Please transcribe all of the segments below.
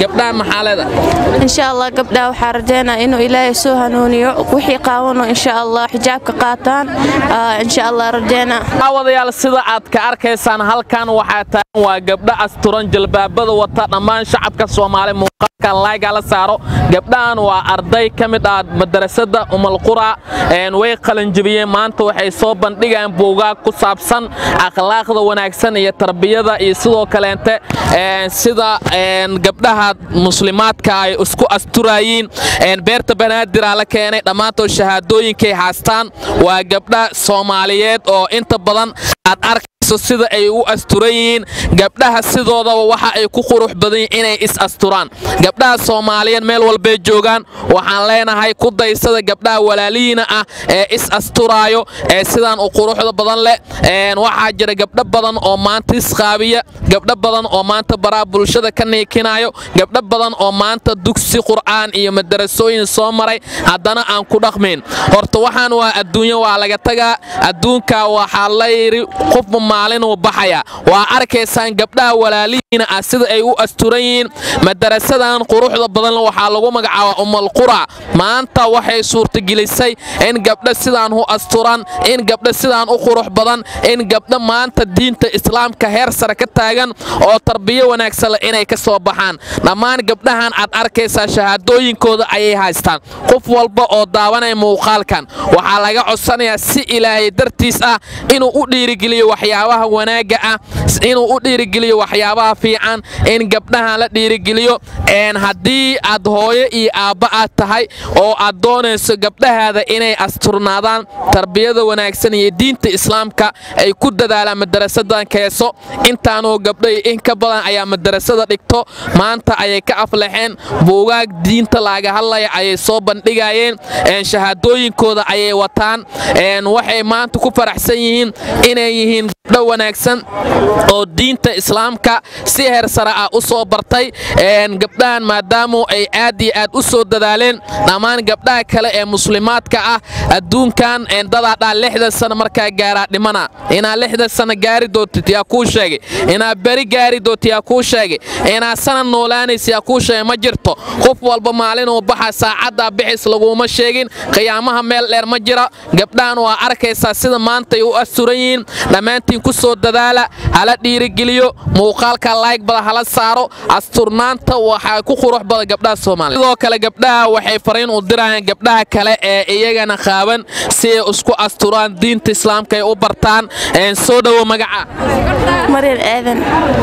gabdhaha maxaa leeda insha allah gabdhaha waxaa rajeynaa inuu ilaahay soo hanuuniyo wixii qaawano insha allah xijaabka qaataan insha allah rajeynaa aawadayaal sida aad ka arkaysaan halkan waxaa taagan waa gabdho asturan jalbaabada wata dhammaan shacabka soomaali muuqaalkan laayga la saaro gabdhahan waa arday ka mid ah madarasada umalqura way qalanjibiyeen maanta waxay soo bandhigayaan buugaag ku saabsan akhlaaqda wanaagsan iyo tarbiyada iyo sidoo kaleente sida gabdhaha muslimaadka ay isku asturayiin beerta banaadir la keenay dhammaantood shahaadooyinkay haastaan waa gabdha soomaaliyeed oo inta badan aad arkayso sida ay u asturan yihiin gabdhaha sidoodaba waxa ay ku qurux badan yihin inay is asturaan gabdhaha soomaaliyeed meel walbay joogaan waxaan leenahay ku daysada gabdhaha walaalihiina ah ee is asturaayo ee sidaan u quruxda badan leh waxaa jira gabdho badan oo maanta isqaabiya gabdho badan oo maanta baraa bulshada ka niikinayo gabdho badan oo maanta dugsi qur'aan iyo madarasooyin soo maray haddana aan ku dhaqmayn horta waxaan waa adduunyo waa laga tagaa adduunka waxaa la yidhi qofba maalinuu baxaya waa arkaysaan gabdhaha walaalihiina ah sida ay u asturan yihiin madarasadan quruxda badan waxaa lagu magacaabaa umalqura maanta waxay suurtagelisay in gabdho sidaan u asturan in gabdho sidaan u qurux badan in gabdho maanta diinta islaamka heer sare ka taagan oo tarbiyo wanaagsan leh inay ka soo baxaan dhammaan gabdhahan aad arkaysaa shahaadooyinkooda ayay haystaan qof walba oo daawanaya muuqaalkan waxaa laga codsanayaa si ilaahay dartiis ah inuu u dhiirigeliyo waxyaabaha wanaagga ah inuu u dhiirigeliyo waxyaabaha fiican in gabdhahan la dhiirigeliyo haddii aad hooyo iyo aabba aad tahay oo aad doonayso gabdhahaada inay asturnaadaan tarbiyada wanaagsan iyo diinta islaamka ay ku dadaalaan madarasadan keeso intaanoo gabdhay in ka badan ayaa madarasada dhigto maanta ayay ka aflaxeen buugaag diinta laaga hadlaya ayay soo bandhigayeen shahaadooyinkooda ayay wataan waxay maanta ku faraxsan yihiin inay yihiin gabdho wanaagsan oo diinta islaamka si heer sare ah u soo bartay gabdhahan maadaamu ay aad iyo aad u soo dadaaleen dhammaan gabdhaha kale ee muslimaadka ah adduunkan dadaa dhaa lixdan sana markaa gaaraa dhimana inaad lixdan sana gaari doontid yaa kuu sheegay inaad beri gaari doonti yaa kuu sheegay inaad sanad noolaanaysa yaa kuu sheegay ma jirto qof walba maalinuu baxa saacaddaa bixis laguma sheegin qiyaamaha meel dheer ma jira gabdhahan waa arkaysaa sida maantay u asturan yihiin dhammaantiin ku soo dadaala hala dhiirigeliyo muuqaalka laayg bada hala saaro asturnaanta waxaa ku qurux badan gabdhaha soomaaliya sidoo kale gabdhaha waxay fariin u dirayaan gabdhaha kale ee iyagana qaaban si ay isku asturaan diinta islaamka ay u bartaan soo dhowo magaca maryam aadan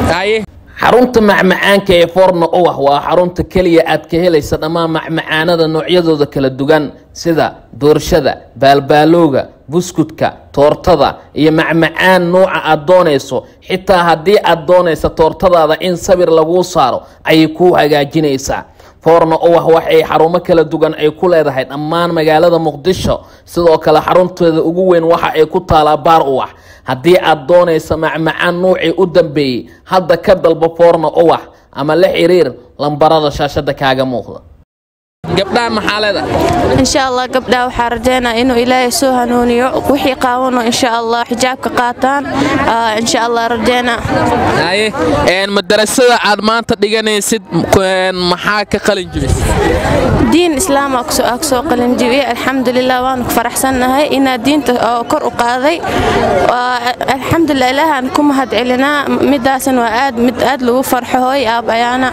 xarunta macmacaanka ee forno owah waa xarunta keliya aad ka helaysa dhammaan macmacaanada noocyadooda kala duwan sida doorshada baalbaalowga buskudka toortada iyo macmacaan nuuca aad doonayso xitaa haddii aad doonaysa toortadaada in sawir laguu saaro ayay kuu hagaajinaysaa forno owah waxay xarumo kala duwan ay ku leedahay dhammaan magaalada muqdisho sidoo kale xarunteeda ugu weyn waxa ay ku taalaa baar uwax haddii aad doonaysa macmacaan nuucii u dambeeyey hadda ka dalba forno uwax ama la xiriir lambarada shaashada kaaga muuqda gabdhaha maxaa leeda insha allah gabdhaha waxaa rajeynaa inuu ilaahay soo hanuuniyo wixii qaawano insha allah xijaabka qaataan insha allah rajeynaa madarasada aad maanta dhiganaysid maxaa ka qalin jibis diin islaam aa soo qalinjibiyey alxamdulilah waanu ku faraxsannahay inaa diinta oo kor u qaaday alxamdulilah ilaahaan ku mahad celinaa midaasan waa aad mid aad lagu farxo hooy aabayaana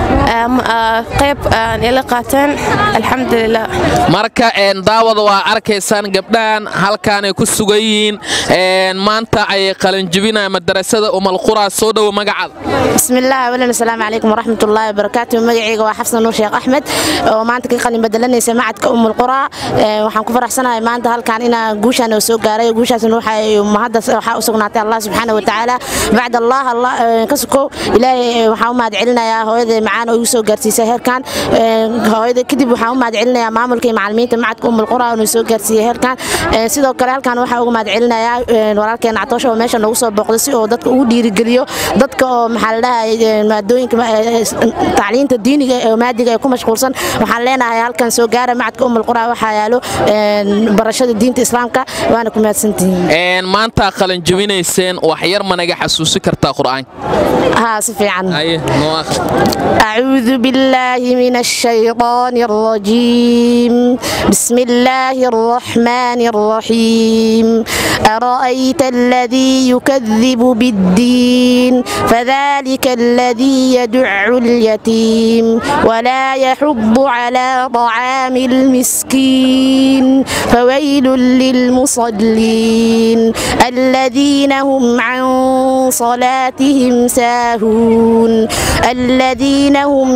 qayb aan ila qaateen alxamdulilah marka daawada waa arkaysaan gabdhahan halkaanay ku sugan yihiin maanta ayay qalinjibinaya madarasada umalqura soo dhowo magacaada bismillaah awalan asalaamu calaykum waraxmatullaahi wabarakaatu magacayga waa xafsan nuur sheekh axmed oo maanta ka qalin bedelanaysa macadka umulqura waxaan ku faraxsanahay maanta halkaan inaa guushaan oo soo gaaray guushaasna waxaa u sugnaatay allah subxaana wa tacaala bacd allah allah ka sukow ilaahay waxaan u mahad celinayaa hooyaday macaan oo igu soo gaarsiisay heerkan hooyaday kadib waxaan u mahad celinayaa maamulka iyo macalimiinta macadka umul qura oo soo gaarsiiyey heerkan sidoo kale halkan waxaan uga mahad celinayaa walaalkeena catoosha oo meesha noogu soo booqday si oo dadka ugu dhiirigeliyo dadka oo maxaa la dhahay maadooyinka tacliinta diiniga ee maadiga ee ku mashquulsan waxaan leenahay halkan soo gaara macadka umul qura waxaa yaalo barashada diinta islaamka waana ku mahadsantihiin maanta qalin jabinayseen wax yar ma naga xasuusi kartaa qur'aanka ها سفيعا أعوذ بالله من الشيطان الرجيم بسم الله الرحمن الرحيم أرأيت الذي يكذب بالدين فذلك الذي يدع اليتيم ولا يحب على طعام المسكين فويل للمصلين الذين هم عن صلاتهم ساهون الذين هم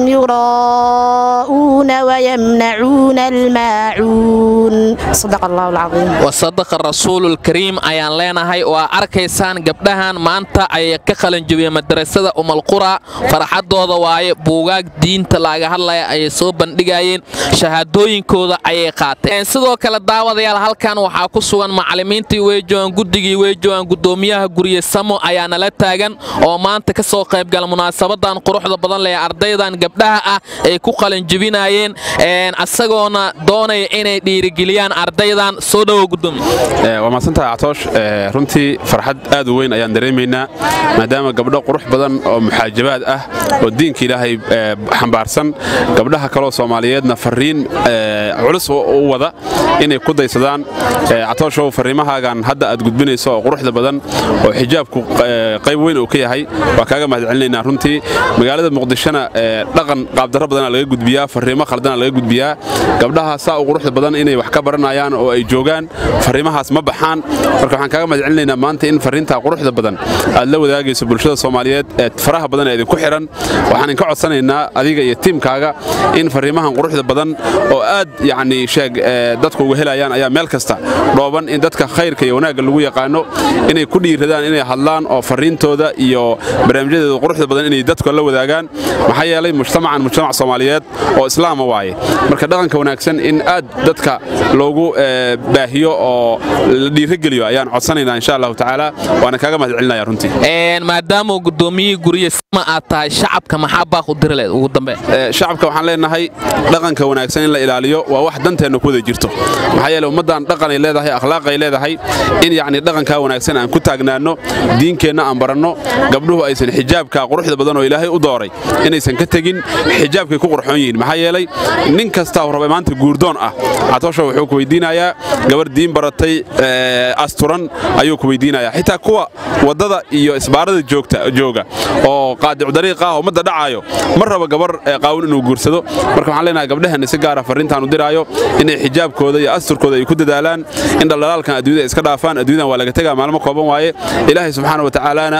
يراءون ويمنعون الماعون صدق الله العظيم وصدق الرسول الكريم ayaan leenahay oo aa arkaysaan gabdhahan maanta ayay ka qalin jabiyeen madrasada umalqura farxadooda waaye buugaag diinta laaga hadlaya ayay soo bandhigayeen shahaadooyinkooda ayay qaateen sidoo kale daawadayaal halkan waxaa ku sugan macalimiintii weejoogan guddigii weejoogan gudoomiyaha gurye samo ayaa nala taagan oo maanta ka soo qaybgala munaasabadan quruxda badan leh ardaydan gabdhaha ah ay ku qalin jabinayeen asagoona doonaya inay dhiirigeliyaan ardaydan soo dhowo gudoomiye waa mahadsantahay catoosh runtii farxad aad u weyn ayaan dareemaynaa maadaama gabdho qurux badan oo muxaajabaad ah oo diinka ilaahay xambaarsan gabdhaha kaloo soomaaliyeedna fariin culus u wada inay ku daysadaan catooshow fariimahaagan hadda aad gudbinayso oo quruxda badan oo xijaabku qayb weyn uu ka yahay waa kaaga mahad celinaynaa runtii magaalada muqdishona dhaqan qaabdarro badana laga gudbiyaa fariimo khaldana laga gudbiyaa gabdhaha saa u quruxda badan inay wax ka baranayaan oo ay joogaan fariimahaas ma baxaan marka waxaan kaaga mahad celinaynaa maanta in fariintaa quruxda badan aad la wadaagayso bulshada soomaaliyeed ee faraha badan ee idinku xidhan waxaan inka codsanaynaa adiga iyo tiimkaaga in fariimahan quruxda badan oo aad yacni sheeg dadku uga helayaan ayaa meel kasta dhooban in dadka khayrka iyo wanaagga lagu yaqaano inay ku dhiiradaan inay hadlaan oo fariintooda iyo barnaamijyadeeda quruxda badan inay dadku la wadaagaan maxaa yeelay mujtamacan mujtamac soomaaliyeed oo islaama waaye marka dhaqanka wanaagsan in aad dadka loogu baahiyo oo la dhiirageliyo ayaan codsanaynaa insha allahu tacaala waana kaaga mahad celinaya runtii maadaama gudoomiyihii gurye sama aad tahay shacabka maxaa baaq u diri leed ugu dambe shacabka waxaan leenahay dhaqanka wanaagsan in la ilaaliyo waa wax danteenna ku wada jirto maxaa yeele ummaddan dhaqanay leedahay akhlaaqay leedahay in yacni dhaqankaa wanaagsan aan ku taagnaanno diinkeenna aan baranno gabdhuhu aysan xijaabka quruxda badan oo ilaahay u dooray inaysan ka tegin xijaabkay ku qurxoon yihiin maxaa yeelay nin kastaa raba maanta guurdoon ah catoosha wuxuu ku weydiinayaa gabar diin baratay asturan ayuu ku weydiinayaa xitaa kuwa waddada iyo isbaarada jooga oo qaadicu dariiq ah ummadda dhacaayo ma raba gabar qaawin inuu guursado marka waxaan leenahay gabdhaheenna si gaara farriintaan u diraayo inay xijaabkooda iyo asturkooda ay ku dadaalaan in dhaldhalaalkan adduunyada iska dhaafaan adduunyadan waa laga tegaa maalmo kooban waaye ilaahay subxaana wa tacaalaana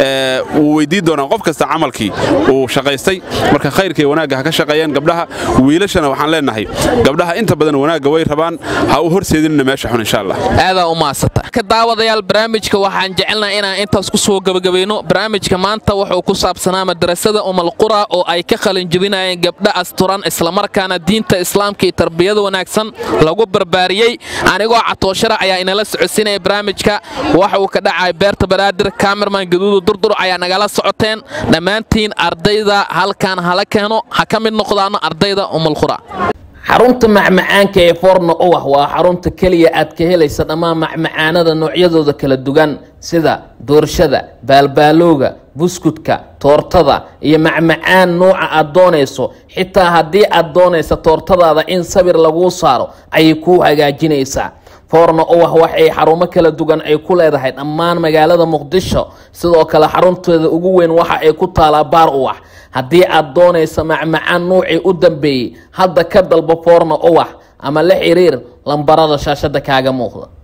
wuu weydiin doonaa qof kasta camalkii uu shaqaystay marka khayrka iyo wanaagga ha ka shaqeeyaan gabdhaha wiilashana waxaan leenahay gabdhaha inta badan wanaagga way rabaan ha u horseedinina meesha xun insha allah aadaa u maasata ka daawadayaal barnaamijka waxaan jecelnaha inaan intaas ku soo gebagabayno barnaamijka maanta wuxuu ku saabsanaa madrasada umalqura oo ay ka qalin jebinayeen gabdha asturan islamarkaana diinta islaamka iyo tarbiyada wanaagsan lagu barbaariyey anigoo catooshara ayaa inala socodsiinaya barnaamijka waxa uu ka dhacay beerta banaadir kamerman gaduudu durdur ayaa nagala socoteen dhammaantiin ardayda halkan hala keeno ha ka mid noqdaano ardayda umalqura xarunta macmacaanka ee forno owah waa xarunta keliya aad ka helaysa dhammaan macmacaanada noocyadooda kala duwan sida doorshada baalbaalowga buskudka toortada iyo macmacaan nuuca aad doonayso xitaa haddii aad doonaysa toortadaada in sawir laguu saaro ayay kuu hagaajinaysaa forno owah waxay xarumo kala duwan ay ku leedahay dhammaan magaalada muqdisho sidoo kale xarunteeda ugu weyn waxa ay ku taalaa baar uwax haddii aad doonaysa macmacaan nuucii u dambeeyey hadda ka dalbo forno uwax ama la xiriir lambarada shaashada kaaga muuqda